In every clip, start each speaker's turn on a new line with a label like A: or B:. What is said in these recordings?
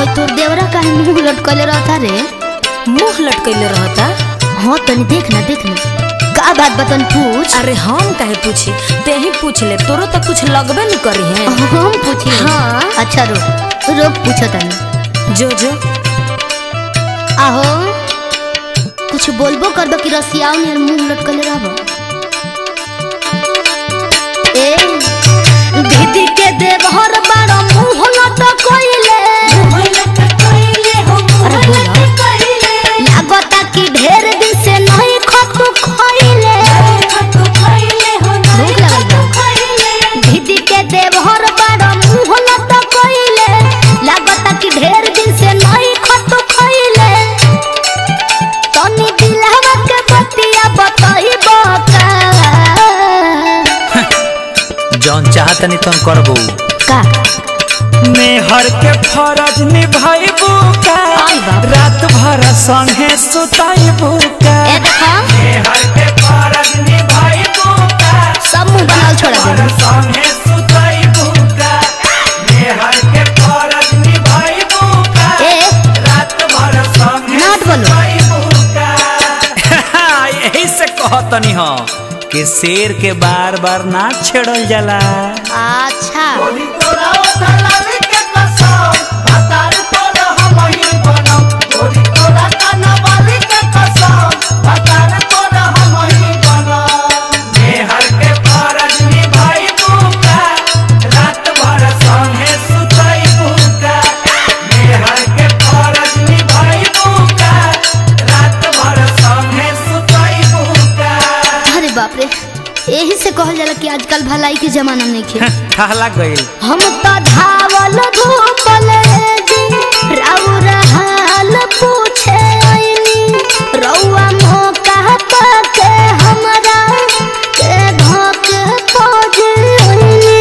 A: और तोर देवरा काहे मुंह लटकले रहता रे
B: मुंह लटकैले रहता
A: हाँ तनी देख ना देख ना का बात बतन पूछ
B: अरे हम काहे पूछी ते ही पूछ ले तोरो तो कुछ लगबे नहीं करी है
A: हम पूछी
B: हाँ।
A: अच्छा रुक रुक पूछो तनी
B: जो जो
A: आहो कुछ बोलबो करबो कि रसियाओ ने मुंह लटकले रहबो ए दीदी के देवहर बारो मुंह लटकइले अरे बोला लागता कि ढेर दिन से नहीं खतु खइले भूख लगल बा दीदी के देवहर बारो मुंह लटकइले लागता कि ढेर दिन से नहीं खतु खइले तनी दिलहवा के बतिया बताइबो का
C: जौन चाहतनी तुम करबो
A: का
C: मेहर के फरज निभाइबू का
A: आई बाप।
C: रात भर संगे सुताइबू का
A: ए देखा
C: मेहर के फरज निभाइबू का
A: सब मुंह बनाल छोड़ा
C: भर
A: दे
C: संगे सुताइबू का मेहर के फरज निभाइबू का
A: ए
C: रात भर संगे
A: नाट बोलो।
C: सुताइबू का यही से कहतनी हो कि शेर के बार बार ना छेड़ल जाला
A: अच्छा
C: मेहर के फरज निभाइबू का रात भर संगे सुताइबू का मेहर के फरज निभाइबू का रात भर संगे सुताइबू का
A: अरे बाप रे यही से कहल जाला कि आजकल भलाई के जमाना नहीं खे
C: ठहला गइल
A: हम तो धावल धूपल जी राउर हाल पूछे आइनी रउआ मौका पाके हमरा के धोक खोज आइनी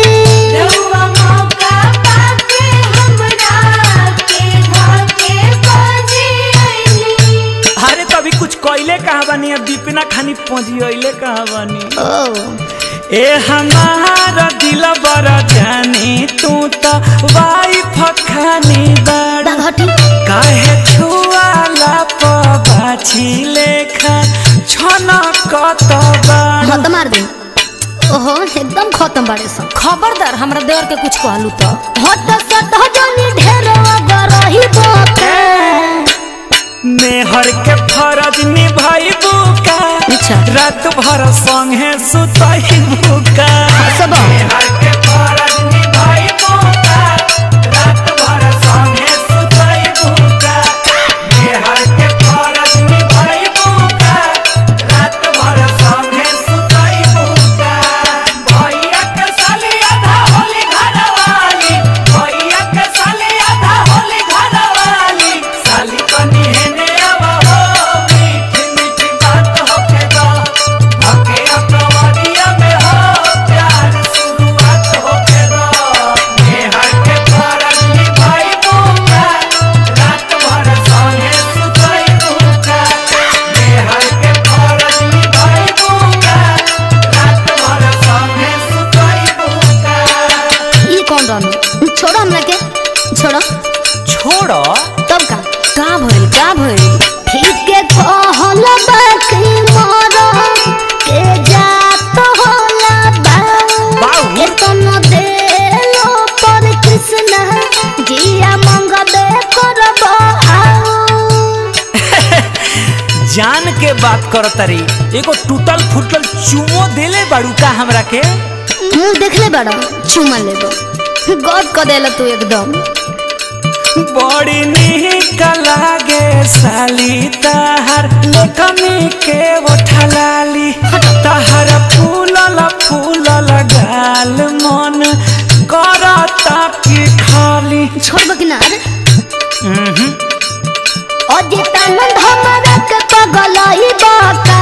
C: अरे तभी कुछ कइले कहाँ बानी अब दीपिना खानी पहुंची कहाँ बानी
A: ओ
C: ए हमारा दिल बड़ा जानी तू तो वाइफ खानी बड़ा
A: घटी
C: काहे छुआला पबाछी लेखा छन कतबा
A: खत्म मार दे ओहो एकदम खत्म बाड़े सब
B: खबरदार हमरा देवर के कुछ कहलू तो
A: हट सट जनी ढेर अगर रही बाके
C: मेहर के फरज निभाइबू का
A: अच्छा।
C: रात भर संगे सुताइबू का
A: सब
C: मेहर के फरज निभाइबू का रात भर संगे सुताइबू का मेहर के फरज निभाइबू का रात भर संगे सुताइबू का भैया के साली आधा होली घरवाली भैया के साली आधा होली घरवाली साली कनी हेने अब हो मीठी मीठी बात होके दो भके अपनवरिया में हो प्यार शुरुआत होके दो मेहर के फरज निभाइबू का रात भर संगे सुतइबू का मेहर के फरज निभाइबू का रात भर संगे सुतइबू का
A: ई कौन रहनु छोड़ो हमरा के छोड़ो
C: छोड़ो
A: तब का
B: का भइल का भइल
A: ठीक के कहल बाकी मोर के जात होला बा
C: बाऊ।
A: के तन देलो पर कृष्ण जिया मंगबे करब आओ
C: जान के बात कर तरी एगो टूटल फूटल चुमो देले बाड़ू का हमरा के
A: मुंह देखले बड़ा चुमा लेबो गद क देला तू एकदम
C: बड़ी निक लागे साली तहर लेखमी के उठलाली तहर फूलल फूलल गाल मन करता की खाली
A: छोड़ब कि ना रे अजितानंद हमरा के पगलई बाका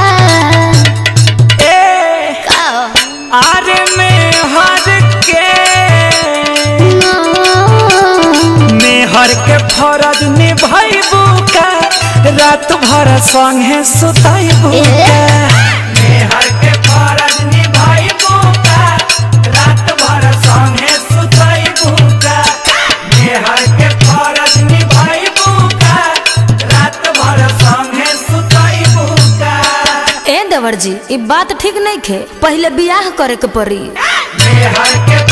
C: ए
A: का
C: आरे में हर के मेहर के फरज निभाइबू का रात भर संगे सुताइबू
A: ए।
C: का मेहर के फरज निभाइबू का रात भर संगे सुताइबू का मेहर के फरज निभा
B: देवर जी ई बात ठीक नहीं खे पहले बियाह करे के पड़ी
C: मेहर के